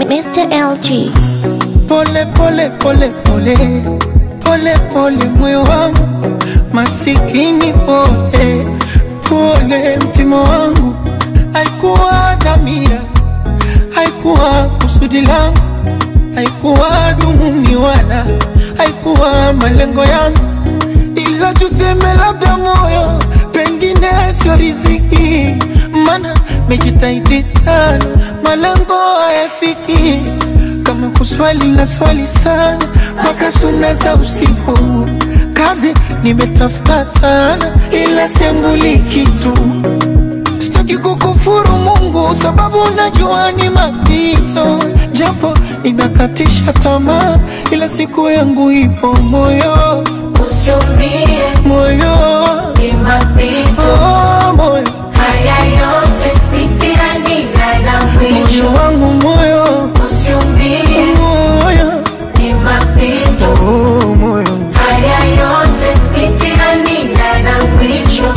Mr. LG. Pole pole pole pole pole pole moyo wangu masikini pole pole mtima wangu haikuwa dhamira haikuwa kusudi langu haikuwa dhumuni wala haikuwa malengo yangu ila tuseme labda moyo pengine sio riziki mana mejitahidi sana malengo hayafiki kama kuswali na swali sana mpaka suna za usiku kazi nimetafuta sana ila siambuli kitu sitaki kukufuru Mungu sababu najua ni mapito, japo inakatisha tamaa, ila siku yangu ipo moyo Usiumie, moyo ni mapito. oh, moyo Haya yote mitihani na mwisho. moyo wangu moyo Usiumie, moyo ni mapito. oh, moyo Haya yote mitihani na mwisho.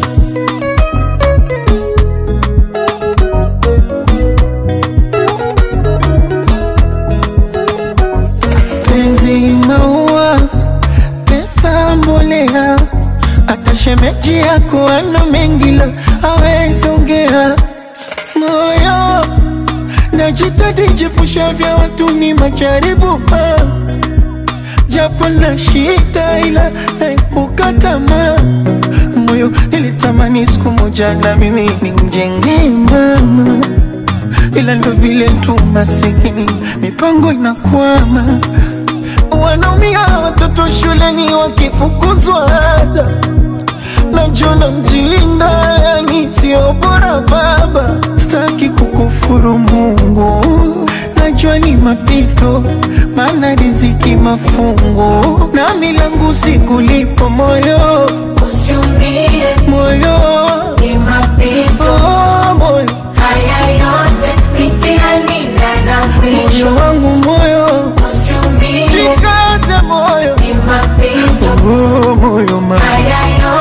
penzi maua pesa mbolea hata shemeji yako ana mengi la hawezi ongea moyo najitahidi jepusha vya watu ni majaribu ah. japo na shida ila naepuka tamaa moyo ilitamani siku moja na mimi nimjengee mama ila ndo vile tu masikini mipango inakwama wanaumia watoto shuleni wakifukuzwa ada najona mjinga yani sio bora baba sitaki kukufuru mungu najua ni mapito maana riziki mafungu na milangu sikulipo moyo Usiumie, moyo ni mapito. oh, moyo Haya yote mitihani na mwisho. moyo wangu moyo Usiumie, jikaze moyo ni mapito. oh, moyo ma Haya